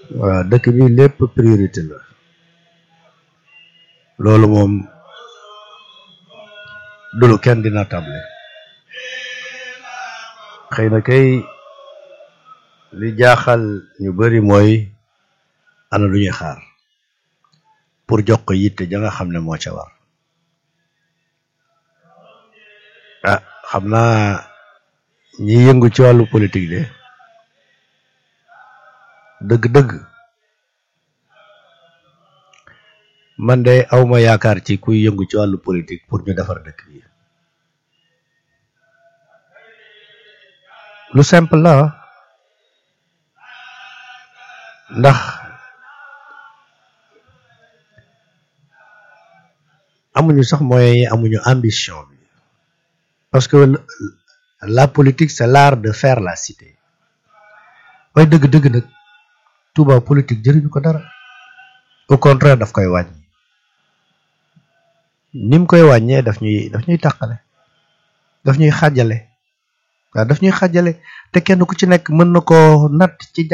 waaw dëkk bi lépp priorité la loolu moom dulu kenn dina table xëy na kay li jaaxal ñu bari mooy ana lu ñuy xaar pour jox ko yitte ja nga xam ne moo ca war ah xam naa ñi yëngu ci wàllu politique de dëgg-dëgg man de awma yaakaar ci kuy yëngu ci wàllu politique pour ñu defar dëkk bi lu simple la ndax amuñu sax moyens yi amuñu ambition bi parce que la politique c'est l'art de faire la cité waaye dëgg-dëgg nag Touba politique jëriñu ko dara au contraire daf koy wàññi ni mu koy wàññee daf ñuy daf ñuy tàqale daf ñuy xàjjale waaw daf ñuy xàjjale te kenn ku ci nekk mën na koo natt ci